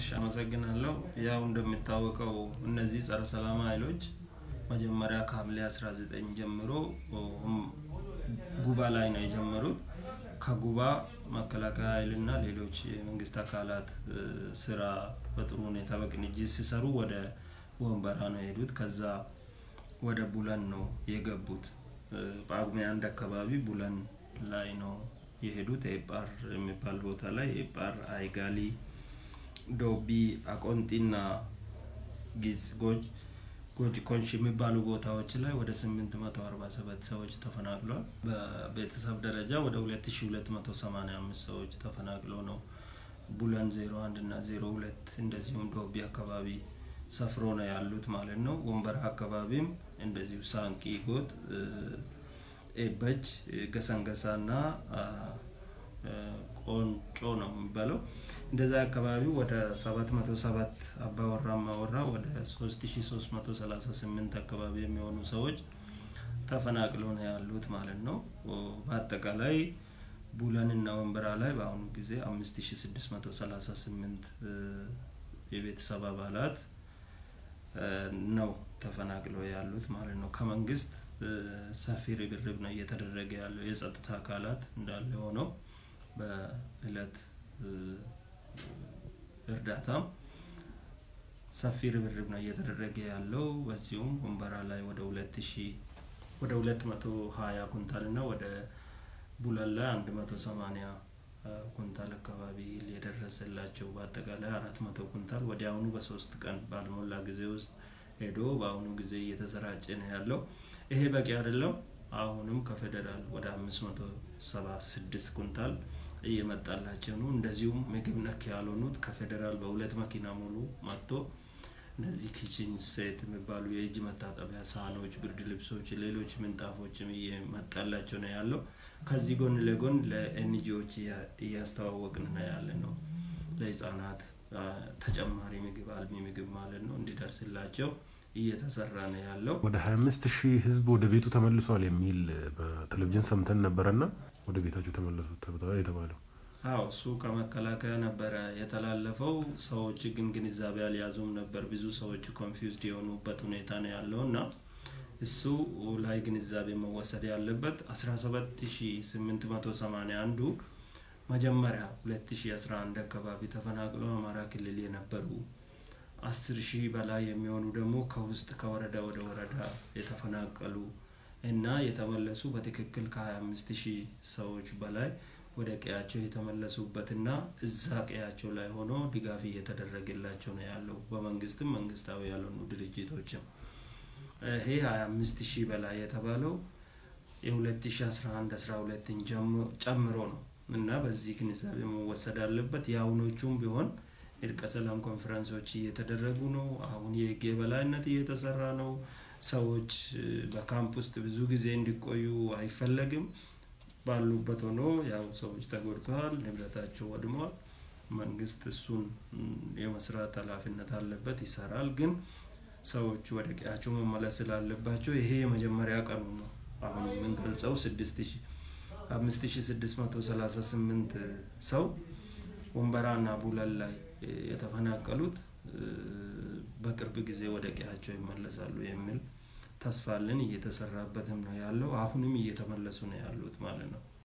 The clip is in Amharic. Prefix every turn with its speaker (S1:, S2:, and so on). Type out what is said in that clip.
S1: እሺ አመሰግናለሁ። ያው እንደሚታወቀው እነዚህ ጸረ ሰላም ኃይሎች መጀመሪያ ከሐምሌ 19 ጀምሮ ጉባ ላይ ነው የጀመሩት። ከጉባ መከላከያ ኃይልና ሌሎች የመንግስት አካላት ስራ በጥሩ ሁኔታ በቅንጅት ሲሰሩ ወደ ወንበራ ነው የሄዱት። ከዛ ወደ ቡለን ነው የገቡት። ጳጉሜ አንድ አካባቢ ቡለን ላይ ነው የሄዱት። ኤጳር የሚባል ቦታ ላይ ኤጳር፣ አይጋሊ፣ ዶቢ፣ አቆንጢና ጊዝ ጎጅ ጎጅ ኮንሽ የሚባሉ ቦታዎች ላይ ወደ 847 ሰዎች ተፈናቅሏል። በቤተሰብ ደረጃ ወደ 2285 ሰዎች ተፈናቅለው ነው ቡለን 01 እና 02 እንደዚሁም ዶቢ አካባቢ ሰፍሮ ነው ያሉት ማለት ነው። ወንበራ አካባቢም እንደዚሁ ሳንቂ ጎጥ፣ ኤበች፣ ገሰንገሳ እና ቆንጮ ነው የሚባለው እንደዛ አካባቢ ወደ 707 አባወራ ማወራ ወደ 3338 አካባቢ የሚሆኑ ሰዎች ተፈናቅለው ነው ያሉት ማለት ነው። በአጠቃላይ ቡለንና ወንበራ ላይ በአሁኑ ጊዜ 5638 የቤተሰብ አባላት ነው ተፈናቅለው ያሉት ማለት ነው። ከመንግስት ሰፊ ርብርብ ነው እየተደረገ ያለው። የጸጥታ አካላት እንዳለ ሆነው በእለት እርዳታም ሰፊ ርብርብ ነው እየተደረገ ያለው። በዚሁም ወንበራ ላይ ወደ ሁለት ሺ ወደ ሁለት መቶ ሀያ ኩንታል እና ወደ ቡለን ላይ አንድ መቶ ሰማኒያ ኩንታል አካባቢ የደረሰላቸው በአጠቃላይ አራት መቶ ኩንታል ወዲያውኑ በሶስት ቀን ባልሞላ ጊዜ ውስጥ ሄዶ በአሁኑ ጊዜ እየተሰራጨ ነው ያለው። ይሄ በቂ አይደለም። አሁንም ከፌዴራል ወደ አምስት መቶ ሰባ ስድስት ኩንታል እየመጣላቸው ነው። እንደዚሁም ምግብ ነክ ያልሆኑት ከፌዴራል በሁለት መኪና ሙሉ መጥቶ እነዚህ ኪችን ሴት የሚባሉ የእጅ መታጠቢያ ሳህኖች፣ ብርድ ልብሶች፣ ሌሎች ምንጣፎችም እየመጣላቸው ነው ያለው። ከዚህ ጎን ለጎን ለኤንጂዎች እያስተዋወቅን ነው ያለ ነው። ለህፃናት ተጨማሪ ምግብ አልሚ ምግብ ማለት ነው እንዲደርስላቸው እየተሰራ ነው ያለው።
S2: ወደ 25 ሺህ ህዝብ ወደ ቤቱ ተመልሷል የሚል በቴሌቪዥን ሰምተን ነበረና ወደ ቤታቸው ተመለሱ የተባለው
S1: አዎ እሱ ከመከላከያ ነበረ የተላለፈው። ሰዎች ግን ግንዛቤ አልያዙም ነበር። ብዙ ሰዎች ኮንፊውዝድ የሆኑበት ሁኔታ ነው ያለው እና እሱ ላይ ግንዛቤ መወሰድ ያለበት 17881ዱ መጀመሪያ 2011 አካባቢ ተፈናቅለው አማራ ክልል የነበሩ አስር ሺህ በላይ የሚሆኑ ደግሞ ከውስጥ ከወረዳ ወደ ወረዳ የተፈናቀሉ እና የተመለሱ በትክክል ከ25 ሺህ ሰዎች በላይ ወደ ቀያቸው የተመለሱበትና እዛ ቀያቸው ላይ ሆኖ ድጋፍ እየተደረገላቸው ነው ያለው በመንግስትም መንግስታዊ ያልሆኑ ድርጅቶችም። ይሄ 25 ሺህ በላይ የተባለው የ2011 12ን ጨምሮ ነው እና በዚህ ግንዛቤ መወሰድ አለበት። የአሁኖቹም ቢሆን እርቀ ሰላም ኮንፈረንሶች እየተደረጉ ነው። አሁን የህግ የበላይነት እየተሰራ ነው። ሰዎች በካምፕ ውስጥ ብዙ ጊዜ እንዲቆዩ አይፈለግም። ባሉበት ሆኖ ያው ሰዎች ተጎድተዋል፣ ንብረታቸው ወድመዋል። መንግስት እሱን የመስራት ኃላፊነት አለበት፣ ይሰራል። ግን ሰዎች ወደ ቀያቸው መመለስ ስላለባቸው ይሄ የመጀመሪያ ቀኑ ነው። አሁን የምንገልጸው ስድስት ሺ አምስት ሺ ስድስት መቶ ሰላሳ ስምንት ሰው ወንበራ እና ቡለን ላይ የተፈናቀሉት በቅርብ ጊዜ ወደ ቀያቸው ይመለሳሉ የሚል ተስፋ አለን። እየተሰራበትም ነው ያለው። አሁንም እየተመለሱ ነው ያሉት ማለት ነው።